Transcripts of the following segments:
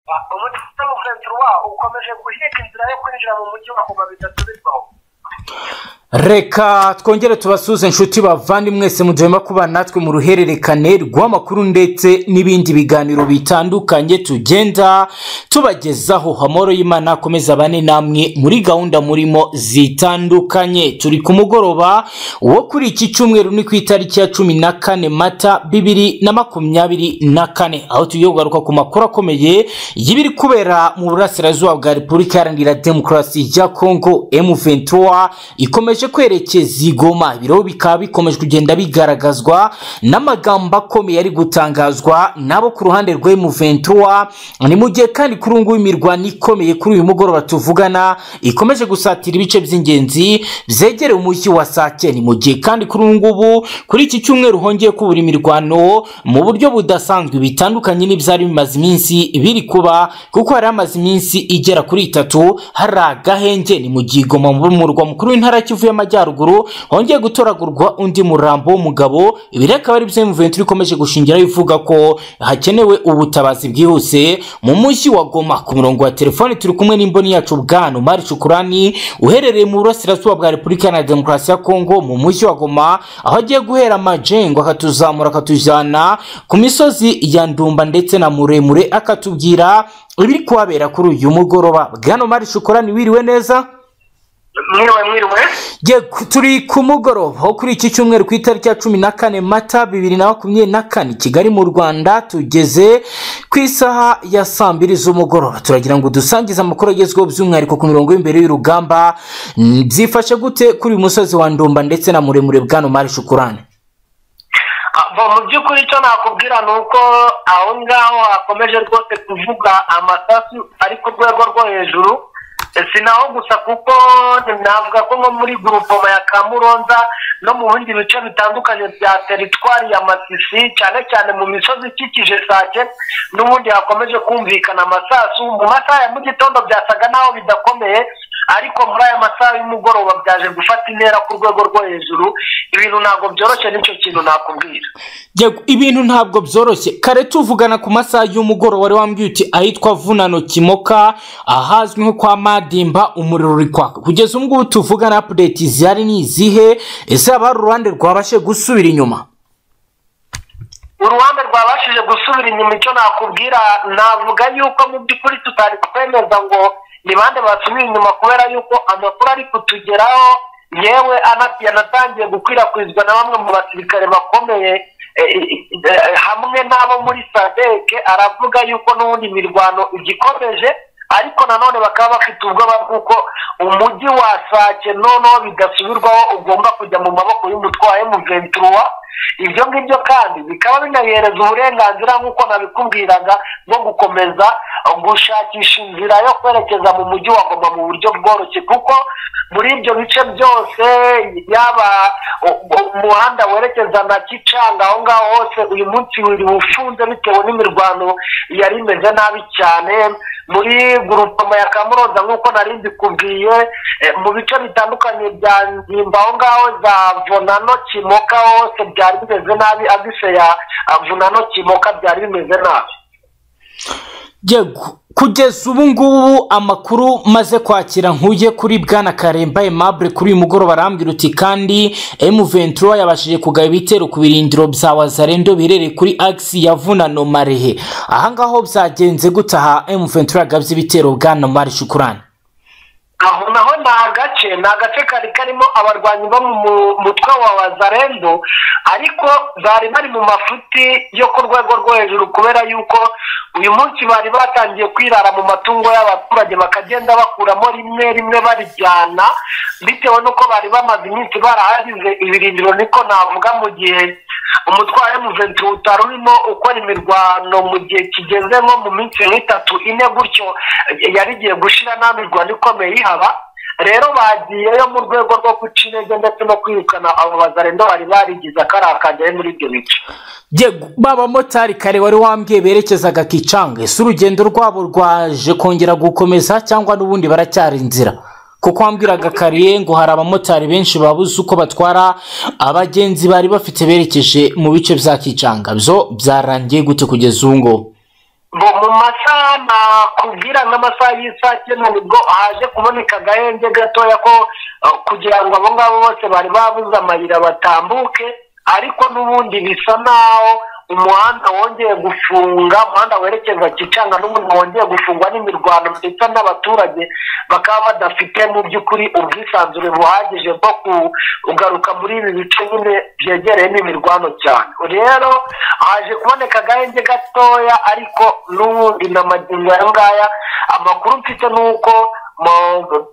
umucungamugenzi wabo ukomeje guhiga inzira yo kwinjira mu mujyi wa goma bidasubirwaho reka twongere tubasuze inshuti bavandimwe se mugihemba kuba natwe mu ruhererekane rw'amakuru ndetse n'ibindi biganiro bitandukanye tugenda tubagezaho amahoro y'imana akomeza bane namwe muri gahunda murimo zitandukanye turi ku mugoroba wo kuri iki cyumweru ni ku itariki ya cumi na kane mata bibiri na makumyabiri na kane aho tugiye kugaruka ku makuru akomeye y'ibiri kubera mu burasirazuba bwa repubulika iharanira demokarasi ya kongo M23 ikomeje kwerekeza igoma ibiro bikaba bikomeje kugenda bigaragazwa n'amagambo akomeye ari gutangazwa nabo ku ruhande rwa M23 ni mu gihe kandi kuri ubu ngubu imirwano ikomeye kuri uyu mugoroba tuvugana ikomeje gusatira ibice by'ingenzi byegereye umujyi wa Sake ni mu gihe kandi kuri ubu ngubu kuri iki cyumweru hongeye kubura imirwano mu buryo budasanzwe bitandukanye n'ibyari bimaze iminsi biri kuba kuko hari hamaze iminsi igera kuri itatu hari agahenge ni mu gihe igoma mu murwa mukuru w'intara kivu y'amajyaruguru hongeye gutoragurwa undi murambo w'umugabo ibi rero akaba ari byo muventi ikomeje gushingiraho ivuga ko hakenewe ubutabazi bwihuse mu mujyi wa goma ku murongo wa telefoni turi kumwe n'imboni yacu bwana umari cukurani uherereye mu burasirazuba bwa repubulika iharanira demokarasi ya kongo mu mujyi wa goma aho agiye guhera amajengo akatuzamura akatujyana ku misozi ya ndumba ndetse na muremure akatubwira ibiri kuhabera kuri uyu mugoroba bwana umari cukurani wiriwe neza mwiriwe mwiriwe Ye, ku- turi ku mugoroba aho kuri iki cyumweru ku itariki ya cumi na kane mata bibiri na makumyabiri na kane i kigali mu rwanda tugeze ku isaha ya saa mbiri z'umugoroba turagira ngo dusangize amakuru agezweho by'umwihariko ku mirongo y'imbere y'urugamba Mm, byifashe gute kuri uyu musozi wa ndumba ndetse na muremure bwano mari shukurane Ah, bo, mu by'ukuri icyo nakubwira ni uko aho ngaho hakomeje rwose kuvuga amasasu ari ku rwego rwo hejuru si naho gusa kuko navuga ko nko muri gurupoma ya kamuronza no mu bindi bice bitandukanye bya teritwari ya masisi cyane cyane mu misozi ikikije sake n'ubundi hakomeje kumvikana amasasu mu masaha ya mu gitondo byasaga naho bidakomeye ariko muri aya masaha y'umugoroba byaje gufata intera ku rwego rwo hejuru ibintu ntabwo byoroshye n'icyo kintu nakubwira Yego, ibintu ntabwo byoroshye kare tuvugana ku masaha y'umugoroba wari wambwiye uti ahitwa vunano kimoka ahazwi nko kwa madimba umuriro uri kwaka kugeza ubu ngubu tuvugana apudeti zihari ni izihe ese haba hari uruhande rwabashe gusubira inyuma uruhande rwabashije gusubira inyuma icyo nakubwira navuga yuko mu by'ukuri tutari kwemeza ngo ni bande basubiye inyuma kubera yuko amakuru ari kutugeraho yewe ana- yanatangiye gukwirakwizwa na bamwe mu basirikare bakomeye eh, eh, eh, hamwe n'abo muri sadeke aravuga yuko n'ubundi imirwano igikomeje ariko nanone bakaba bafite ubwoba bw'uko umujyi wa sake noneho bidasubirwaho ugomba kujya mu maboko y'umutwe wa emuventuruwa ibyo ngibyo kandi bikaba binayihereza uburenganzira nk'uko nabikubwiraga bwo gukomeza gushakisha inzira yo kwerekeza mu mujyi wa goma mu buryo bworoshye kuko muri ibyo bice byose yaba u- u- umuhanda werekeza na kicanga aho ngaho hose uyu munsi wiri ufunze bitewe n'imirwano yari imeze nabi cyane muri gurupoma ya kamuroza nk'uko nari mbikubwiye eh, mu bice bitandukanye bya nzimba aho ngaho za vonano kimoka hose byari bimeze nabi agise ya ah, vonano kimoka byari bimeze nabi Yego, kugeza ubu ngubu amakuru maze kwakira nkuye kuri bwana karemba aimable kuri uyu mugoroba arambwira uti kandi M23 yabashije kugaba ibitero ku birindiro bya wazarendo biherereye kuri agisi ya vunano marehe aha ngaho byagenze gutaha M23 yagabye ibitero bwana mari shukurane aho naho ni agace ni agace kari karimo abarwanyi bo mu mu- mutwe wa wazarendo ariko bari bari mu mafuti yo ku rwego rwo hejuru kubera yuko uyu munsi bari batangiye kwirara mu matungo y'abaturage bakagenda bakuramo rimwe rimwe barijyana bitewe n'uko bari bamaze iminsi barahagize ibirindiro niko navuga mu gihe umutwaro w'umuventu utari urimo ukora imirwano mu gihe kigeze nko mu minsi nk'itatu ine gutyo yari igiye gushira nta mirwano ikomeye ihaba rero bagiyeyo mu rwego rwo guca intege ndetse no kwirukana abo bazarendo bari barigize akarakajyayo muri ibyo bice Yego, ba bamotari kare wari wambwiye berekezaga kicanga ese urugendo rwabo rwaje kongera gukomeza cyangwa n'ubundi baracyari inzira kuko wambwiraga kariye ngo hari abamotari benshi babuze uko batwara abagenzi bari bafite berekeje mu bice bya kicanga byo byarangiye gute kugeza ubu ngubu ngo mu masaha nakubwira nk'amasaha y'isaha cyenda nibwo haje kuboneka agahenge gatoya ko uh, kugira ngo abo ngabo bose bari babuze amayira batambuke ariko n'ubundi bisa naho umuhanda wongeye gufunga umuhanda werekeza kicanga n'ubundi wongeye gufungwa n'imirwano ndetse n'abaturage bakaba badafite mu by'ukuri ubwisanzure buhagije bwo kugaruka muri ibi bice nyine byegereyemo imirwano cyane rero haje kuboneka agahenge gatoya ariko n'ubundi na magingo aya ngaya amakuru mfite ni uko mu-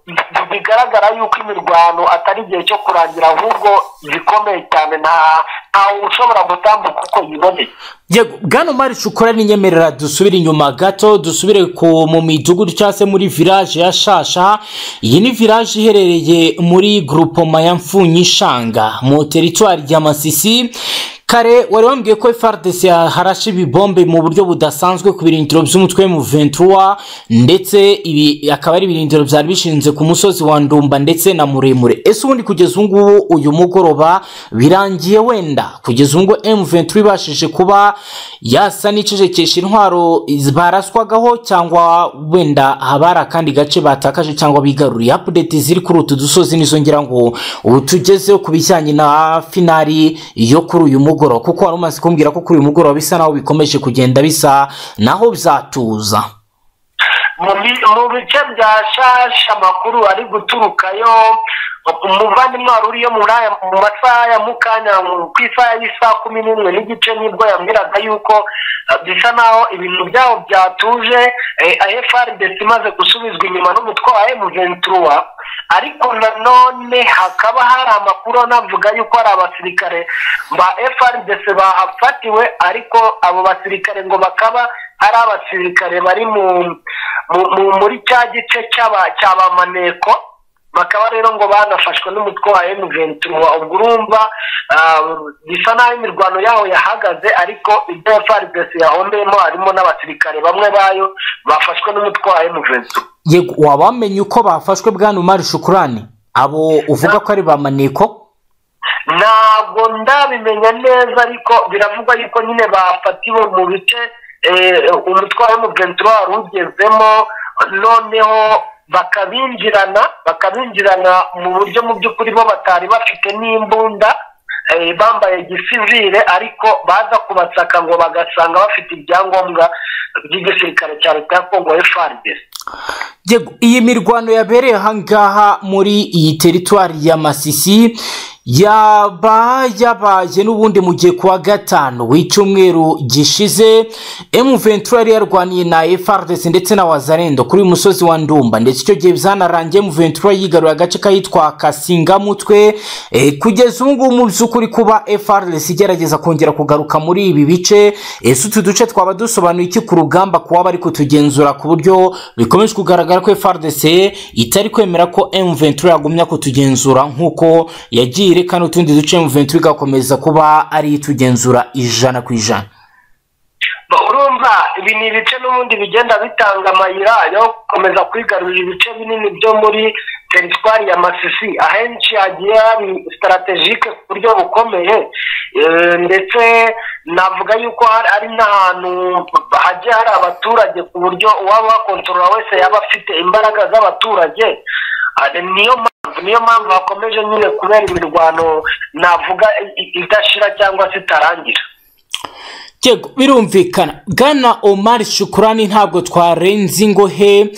bigaragara yuko imirwano atari igihe cyo kurangira ahubwo gikomeye cyane nta ntawe ushobora gutambuka uko yiboneye yego bwana umari shukura n'inyemerera dusubire inyuma gato dusubire ku mu midugudu cyangwa se muri village ya shasha iyi ni village iherereye muri groupoma ya mfunyishanga mu teritwari ya masisi kare wari wambwiye ko FARDC yaharashe ibibombe mu buryo budasanzwe ku birindiro by'umutwe mu 23 ndetse ibi akaba ari ibirindiro byari bishinze ku musozi wa Ndumba ndetse na Muremure ese ubundi kugeza ubu ngubu uyu mugoroba birangiye wenda kugeza ubu ngubu M23 ibashije kuba yasa n'icecekesha intwaro baraswagaho cyangwa wenda haba hari akandi gace batakaje cyangwa bigaruriye update ziri kuri utu dusozi nizo ngira ngo ubu tugezeho ku bijyanye na finari yo kuri uyu mugoroba kuko wari umaze kumbwira ko kuri uyu mugoroba bisa naho bikomeje kugenda bisa naho byatuza mu bi- mu bice bya shasha amakuru ari guturukayo umuvandimwe wari uriyo muri aya mu masaha ya mukanya mu- ku isaha y'isaha kumi n'imwe n'igice nibwo yambwiraga yuko eh, bisa naho ibintu byabo byatuje frdc imaze gusubizwa inyuma n'umutwe wa emuventura ariko nanone hakaba hari amakuru anavuga yuko hari abasirikare ba frdc bahafatiwe ariko abo basirikare ngo bakaba ari abasirikare bari mu mu- mu- muri cya gice cy'aba- cy'abamaneko bakaba rero ngo banafashwe n'umutwe wa M23 ubwo urumva ah, bisa naho imirwano yaho yahagaze ariko ibyo FARDC yahombeyemo harimo n'abasirikare bamwe bayo bafashwe n'umutwe wa M23 yego waba wamenye uko bafashwe bwana umari shukurani abo uvuga ko ari ba maneko ntabwo ndabimenya neza ariko biravugwa yuko nyine bafatiwe mu bice eh, umutwe wa M23 wari ugezemo noneho bakabinjirana bakabinjirana mu buryo mu by'ukuri bo batari bafite n'imbunda eh, bambaye gisivire ariko baza kubasaka ngo bagasanga bafite ibyangombwa by'igisirikare cya leta ya kongo FARDC Yego, iyi mirwano yabereye ahangaha muri iyi teritwari ya masisi yaba yabaye n'ubundi mu gihe kuwa gatanu w'icyumweru gishize M23 yari yarwaniye na FARDC ndetse na Wazarendo kuri uyu musozi wa Ndumba ndetse icyo gihe byanarangiye M23 yigaruriye agace kahitwa Kasingamutwe e, kugeza ubu ngubu mu by'ukuri kuba FARDC igerageza kongera kugaruka muri ibi bice ese utu duce twaba dusobanuye iki ku rugamba kuba bari kutugenzura ku buryo bikomeje kugaragara ko FARDC itari kwemera ko M23 yagumya kutugenzura nk'uko yagiye irekana utundi duce M23 igakomeza kuba ari itugenzura ijana ku ijana Ba- urumva ibi ni ibice n'ubundi bigenda bitanga amayira yo gukomeza kwigarurira ibice binini byo muri teritwari ya masisi ahenshi hagiye hari sitarategike ku buryo bukomeye Eh, ndetse navuga yuko hari ari n'ahantu hagiye hari abaturage ku buryo uwaba wakontorora wese yaba afite imbaraga z'abaturage Ah, niyo mpamvu niyo mpamvu hakomeje nyine kubera imirwano navuga i- i- idashira cyangwa se itarangira Yego birumvikana Bwana Omar Shukurani ntabwo twarenze ingohe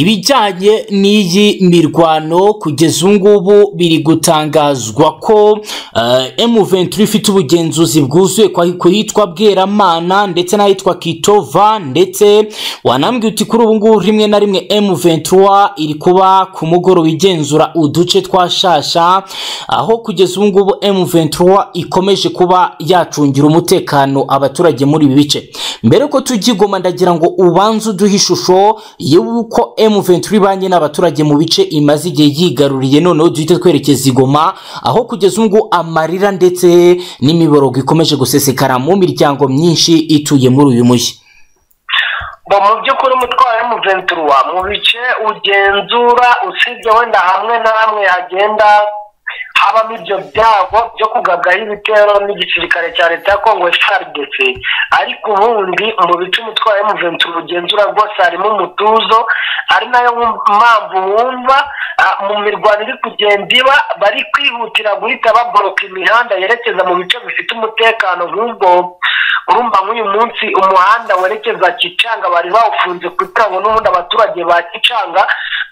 ibijyanye n'iyi mirwano kugeza ubu ngubu biri gutangazwa ko eh, M23 ifite ubugenzuzi bwuzuye kwa- ku hitwa Bweramana ndetse n'ahitwa Kitova ndetse wanambwiye uti kuri ubu ngubu rimwe na rimwe M23 iri kuba ku mugoroba igenzura uduce twa Shasha aho kugeza ubu ngubu M23 ikomeje kuba yacungira umutekano abaturage muri ibi bice mbere ko tujya i Goma ndagira ngo ubanze uduhe ishusho y'uko M23 ibanye n'abaturage mu bice imaze igihe yigaruriye noneho duhite twerekeza i Goma aho kugeza ubu ngubu amarira ndetse n'imiborogo ikomeje gusesekara mu miryango myinshi ituye muri uyu mujyi ngo mu by'ukuri umutwaro w'umuventura mu bice ugenzura usibye wenda hamwe na hamwe hagenda habamo ibyo byago byo kugabwaho ibitero n'igisirikare cya leta ya kongo frdc ariko ubundi mu bice umutwaro w'umuventu mugenzura rwose harimo umutuzo ari nayo mpamvu wumva ah, mu mirwano iri kugenda iba bari kwihutira guhita baboroka imihanda yerekeza mu bice bifite umutekano nk'ubwo urumva nk'uyu munsi umuhanda werekeza kicanga bari bawufunze kugira ngo n'ubundi abaturage ba kicanga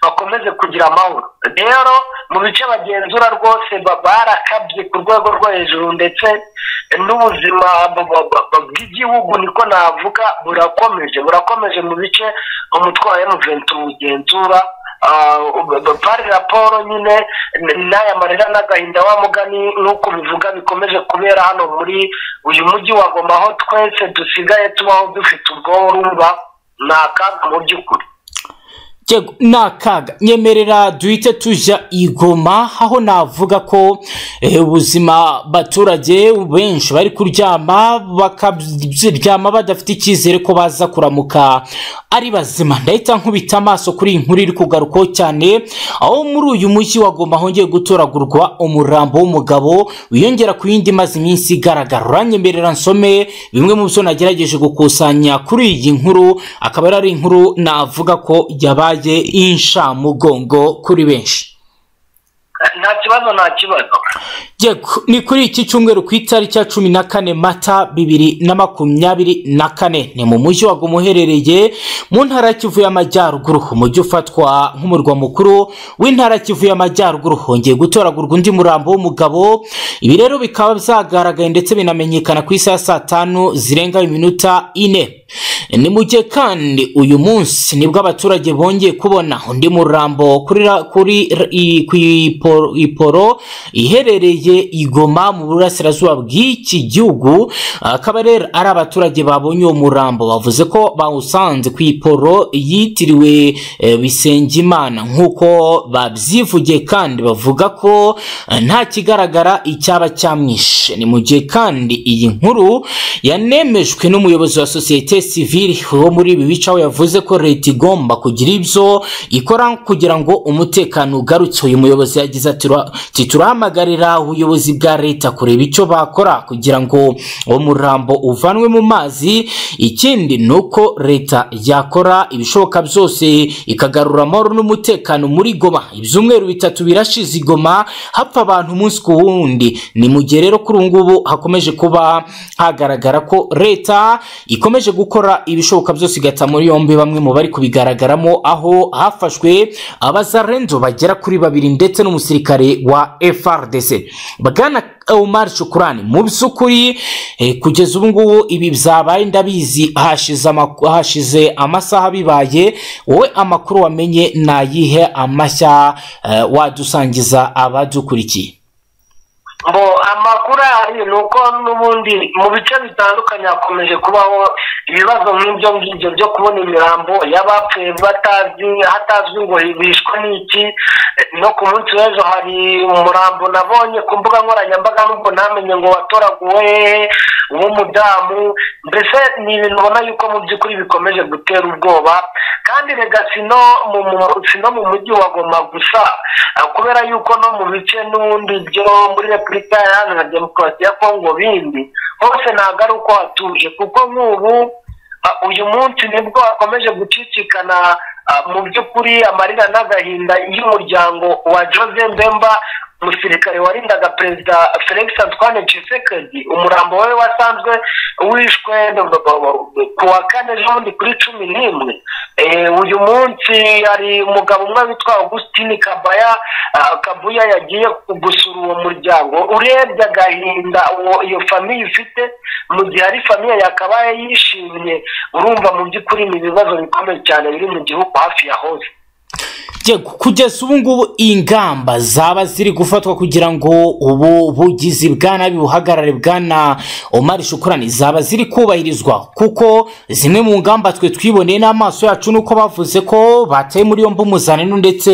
bakomeze kugira amahoro rero mu bice bagenzura rwose ba- barakabye ku rwego rwo hejuru ndetse n'ubuzima bu- bu- bu- bw'igihugu niko navuga burakomeje burakomeje mu bice umutwaro w'umuventu mugenzura pari raporo nyine n- n'aya marira n'agahinda wa mugani nk'uko bivuga bikomeje kubera hano muri uyu mujyi wa goma aho twese dusigaye tubaho dufite ubwoba urumva ni akaga mu by'ukuri Yego, ni akaga nyemerera duhite tujya i Goma aho navuga ko eh, ubuzima baturage benshi bari kuryama bakaryama badafite icyizere ko baza kuramuka ari bazima ndahita nkubita amaso kuri iyi nkuru iri kugarukaho cyane aho muri uyu mujyi wa Goma hongeye gutoragurwa umurambo w'umugabo wiyongera ku yindi maze iminsi igaragara uranyemerera nsome bimwe mu byo nagerageje gukusanya kuri iyi nkuru akaba yari ari inkuru navuga ko yabaye inshamugongo kuri benshi nta kibazo nta kibazo yego ni kuri iki cyumweru ku itariki ya cumi na kane mata bibiri na makumyabiri na kane ni mu mujyi wa Goma uherereye mu ntara ya kivu y'amajyaruguru umujyi ufatwa nk'umurwa mukuru w'intara ya kivu y'amajyaruguru hongeye gutoragurwa undi murambo w'umugabo ibi rero bikaba byagaragaye ndetse binamenyekana ku isaha ya saa tanu zirenga iminota ine ni mu gihe kandi uyu munsi nibwo abaturage bongeye kubona undi murambo kuri ra- kuri ra- i- ku iporo- iporo iherereye i Goma mu burasirazuba bw'iki gihugu akaba rero ari abaturage babonye uwo murambo bavuze ko bawusanze ku iporo yitiriwe eh, Bisengimana nk'uko babyivugiye kandi bavuga ko eh, nta kigaragara icyaba cyamwishe ni mu gihe kandi iyi nkuru yanemejwe n'umuyobozi wa sosiyete sivile wo muri ibi bice aho yavuze ko leta igomba kugira ibyo ikora kugira ngo umutekano ugarutse uyu muyobozi yagize ati "Tura- ati, turahamagarira ubuyobozi bwa leta kureba icyo bakora kugira ngo uwo murambo uvanwe mu mazi ikindi ni uko leta yakora ibishoboka byose ikagarura amahoro n'umutekano muri goma ibyumweru bitatu birashize i goma hapfa abantu umunsi ku wundi ni mu gihe rero kuri ubu ngubu hakomeje kuba hagaragara ko leta ikomeje gukora ibishoboka byose igata muri yombi bamwe mu bari kubigaragaramo aho hafashwe abazarenzo bagera kuri babiri ndetse n'umusirikare wa FRDC bwana Omar Shukurani mu by'ukuri eh, kugeza ubu ngubu ibi byabaye ndabizi hashize amaku- hashize amasaha bibaye wowe amakuru wamenye nayihe amashya eh, wadusangiza abadukurikiye ngo amakuru ahari ni uko n'ubundi mu bice bitandukanye hakomeje kubaho ibibazo nk'ibyo ngibyo byo kubona imirambo y'abapfuye batazi hatazwi ngo bishwe n'iki no ku munsi w'ejo hari umurambo nabonye ku mbuga nkoranyambaga n'ubwo ntamenye ngo watoraguwe hehe uw'umudamu mbese ni ibintu ubona yuko mu by'ukuri bikomeje gutera ubwoba kandi rega si no mu mu- si no mu mujyi wa goma gusa Ah, kubera yuko no mu bice n'ubundi byo muri repubulika iharanira demokarasi ya kongo bindi hose ntabwo ari uko hatuje kuko nk'ubu ah, uyu munsi nibwo hakomeje gucicikana ah, mu by'ukuri amarira n'agahinda y'umuryango wa jose mbemba umusirikare warindaga perezida felix antoine tshisekedi umurambo we wasanzwe wishwe ku wa kane ejobundi kuri cumi n'imwe Eh, uyu munsi hari umugabo umwe witwa augustine kabaya ah, kabuya yagiye gusura uwo muryango urebye agahinda uwo- iyo famiye ifite mu gihe ari famiye yakabaye yishimye urumva mu by'ukuri ni ibibazo bikomeye cyane biri mu gihugu hafi ya hose Yego, kugeza ubu ngubu ingamba zaba ziri gufatwa kugira ngo ubu bugizi bwa nabi buhagarare bwana Omar Shukurani zaba ziri kubahirizwa kuko zimwe mu ngamba twe twiboneye n'amaso yacu nuko bavuze ko bataye muri yombi umuzanano ndetse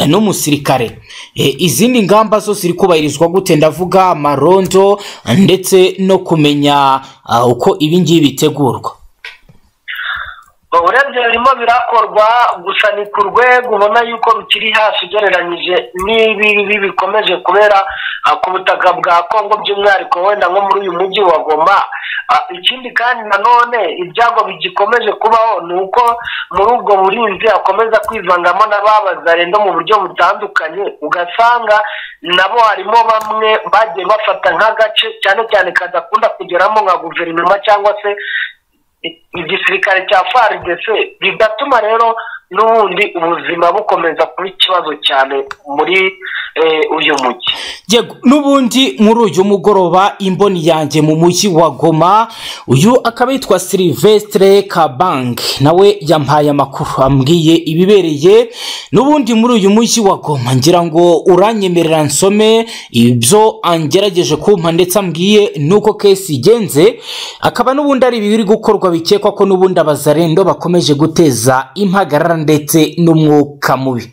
eh, n'umusirikare E, izindi ngamba zo ziri kubahirizwa gute ndavuga amarondo ndetse no kumenya ah, uko ibi ngibi bitegurwa urebye birimo birakorwa gusa ni ku rwego ubona yuko rukiri hasi ugereranyije n'ibi bibi bikomeje kubera ah, ku butaka bwa kongo by'umwihariko wenda nko muri uyu mujyi wa goma Ah, ikindi kandi nanone ibyago bigikomeje kubaho ni uko muri ubwo burinzi hakomeza kwivangamo n'ababaza rendo mu buryo butandukanye ugasanga nabo harimo bamwe bagiye bafata nk'agace cyane cyane kadakunda kugeramo nka guverinoma cyangwa se igisirikare cya FARDC bigatuma rero n'ubundi ubuzima bukomeza kuba ikibazo cyane muri eh, uyu mujyi Yego, n'ubundi muri uyu mugoroba imboni yanjye mu mujyi wa goma uyu akaba yitwa silivesitire kabang nawe yampaye amakuru ambwiye ibibereye n'ubundi muri uyu mujyi wa goma ngira ngo uranyemerera nsome ibyo angerageje kumpa ndetse ambwiye nuko kesi igenze akaba n'ubundi ari ibiri gukorwa bikekwa ko n'ubundi abazarendo bakomeje guteza impagarara ndetse n'umwuka mubi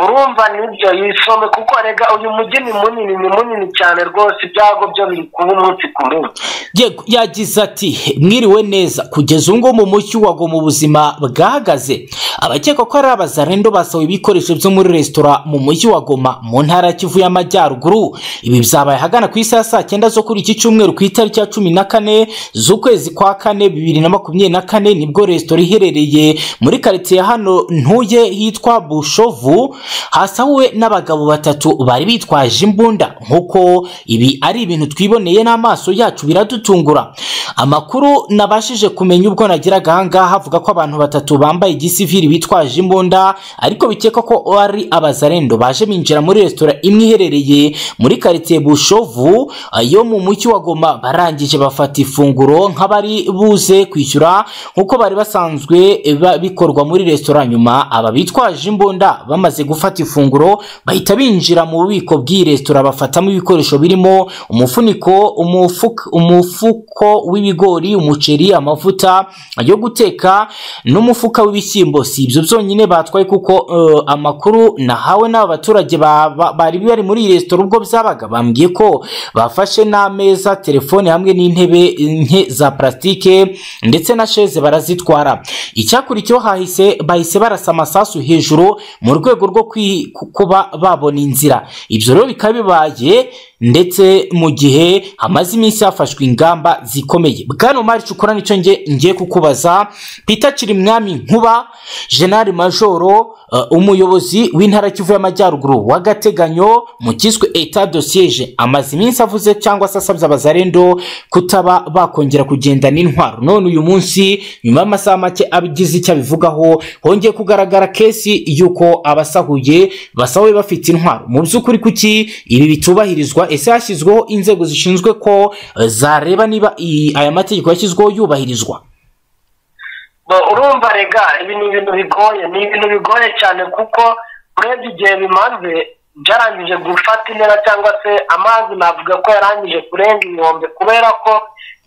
urumva nibyo yisome kuko rega uyu mujyi ni munini ni munini cyane rwose ibyago byo biri kuba umunsi ku munsi yego yagize ati mwiriwe neza kugeza ubu ngubu mu mucyo wagwa mu buzima bwahagaze abakeka ko ari abazarendo basawe ibikoresho byo muri resitora mu mujyi wa goma mu ntara ya kivu y'amajyaruguru ibi byabaye ahagana ku isaha ya saa cyenda zo kuri iki cyumweru ku itariki ya cumi na kane z'ukwezi kwa kane bibiri na makumyabiri na kane nibwo resitora iherereye muri karitsiye ya hano ntuye hitwa bushovu hasahuwe n'abagabo batatu bari bitwaje imbunda nk'uko ibi ari ibintu twiboneye n'amaso yacu biradutungura amakuru nabashije kumenya ubwo nageraga ahangaha avuga ko abantu batatu bambaye igisivili bitwaje imbunda ariko bikeka ko ari abazarendo baje binjira muri resitora imwe iherereye muri karitsiye bushovu yo mu mujyi wa goma barangije bafata ifunguro nk'abari buze kwishyura nk'uko bari basanzwe ba- bikorwa muri resitora nyuma aba bitwaje imbunda bamaze gufata ifunguro bahita binjira mu bubiko bw'iyi resitora bafatamo ibikoresho birimo umufuniko umufuk- umufuko w'ibigori umuceri amavuta yo guteka n'umufuka w'ibishyimbo si ibyo byonyine batwaye kuko eh, amakuru nahawe n'aba baturage ba- ba- bari bari muri iyi resitora ubwo byabaga bambwiye ko bafashe n'ameza telefone hamwe n'intebe nke za parasitike ndetse na sheze barazitwara icyakurikiyeho hahise bahise barasa amasasu hejuru mu rwego rwo kwi- ku- kuba babona inzira ibyo rero bikaba bibaye ndetse mu gihe hamaze iminsi hafashwe ingamba zikomeye bwana umari cukura nicyo nge ngiye kukubaza peter kirimwami nkuba jenali majoro eh, umuyobozi w'intara kivu y'amajyaruguru w'agateganyo mu kiswe etat de siege amaze iminsi avuze cyangwa se asabye abazarendo kutaba bakongera kugenda n'intwaro none uyu munsi nyuma y'amasaha make abigize icyo abivugaho hongeye kugaragara kesi y'uko abasahuye basahuye bafite intwaro mu by'ukuri kuki ibi bitubahirizwa ese hashyizweho inzego zishinzwe ko eh, zareba niba i- aya mategeko yashyizweho yubahirizwa Bo- urumva rega ibi ni ibintu bigoye ni ibintu bigoye cyane kuko urebye igihe bimaze byarangije gufata intera cyangwa se amazi navuga ko yarangije kurenga inkombe kubera ko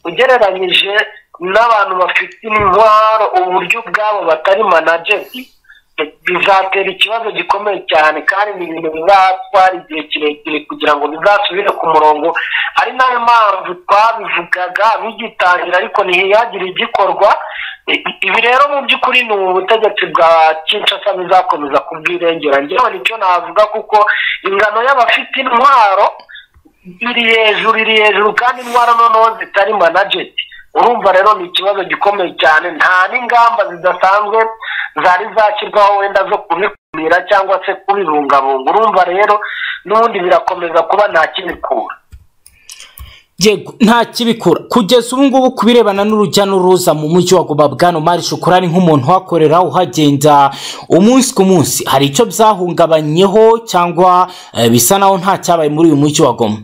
ugereranyije n'abantu bafite intwaro uburyo ubwabo batari manajeri bizatera ikibazo gikomeye cyane kandi ni ibintu bizatwara igihe kirekire kugira ngo bizasubire ku murongo ari nayo mpamvu twabivugaga bigitangira ariko ntihagire igikorwa I- i- ibi rero mu by'ukuri ni ubutegetsi bwa kinshasa bizakomeza kubwirengera ngewe nicyo navuga kuko ingano y'abafite intwaro iri hejuru iri hejuru kandi intwaro noneho zitari manajeti urumva rero ni ikibazo gikomeye cyane nta n'ingamba zidasanzwe zari zashyirwaho wenda zo kubikumira cyangwa se kubibungabunga urumva rero n'ubundi birakomeza kuba nta kibikura Yego nta kibikura kugeza ubu ngubu ku birebana n'urujya n'uruza mu mujyi wa Goma bwana Omar Shukurani nk'umuntu uhakorera uhagenda umunsi ku munsi hari icyo byahungabanyeho cyangwa eh, bisa naho nta cyabaye muri uyu mujyi wa Goma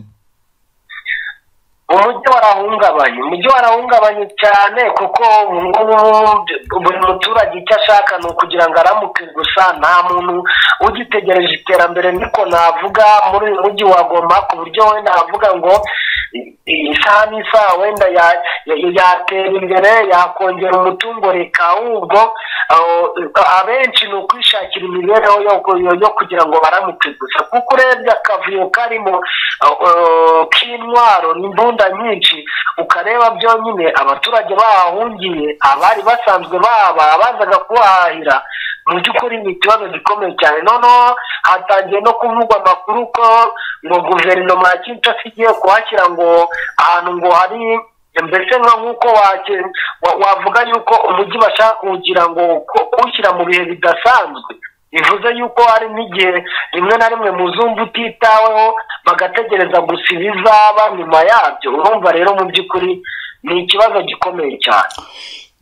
umujyi warahungabanye umujyi warahungabanye cyane kuko ubu ngubu buri muturage icyo ashaka ni ukugira ngo aramuke gusa nta muntu ugitegereje iterambere niko navuga muri uyu mujyi wa Goma ku buryo wenda avuga ngo i- i- isaha n'isaha wenda ya- ya- yatera imbere yakongera umutungo reka ahubwo aho, eh, abenshi ni ukwishakira imibereho yo yo- yo kugira ngo baramuke gusa kuko urebye akavuyo karimo eh, eh, k'intwaro n'imbunda nyinshi ukareba byonyine abaturage bahahungiye abari basanzwe baba bazaga kuhahahira mu by'ukuri ni ikibazo gikomeye cyane noneho hatangiye no kuvugwa amakuru ko ngo guverinoma ya kinshasa igiye kuhashyira ngo ahantu ngo hari mbese nka nk'uko wake- wa- wavuga yuko umujyi bashaka kugira ngo ku- kuwushyira mu bihe bidasanzwe bivuze yuko hari n'igihe rimwe na rimwe mu zumva utitaweho bagategereza gusa ibizaba nyuma yabyo urumva rero mu by'ukuri ni ikibazo gikomeye cyane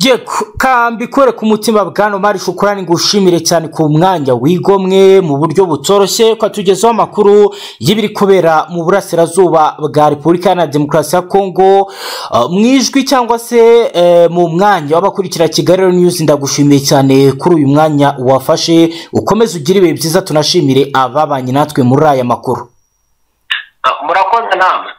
Yego kambi kwere ku mutima bwana Omar Shukurani ngushimire cyane ku mwanya wigomwe mu buryo butoroshye ukatugezaho amakuru y'ibiri kubera mu burasirazuba bwa Repubulika Iharanira Demokarasi ya Kongo uh, mu ijwi cyangwa se eh, mu mwanya w'abakurikira Kigali Radiyo News ndagushimiye cyane kuri uyu mwanya wafashe ukomeze ugire ibihe byiza tunashimire ababanye natwe muri aya makuru Ah, murakoze namwe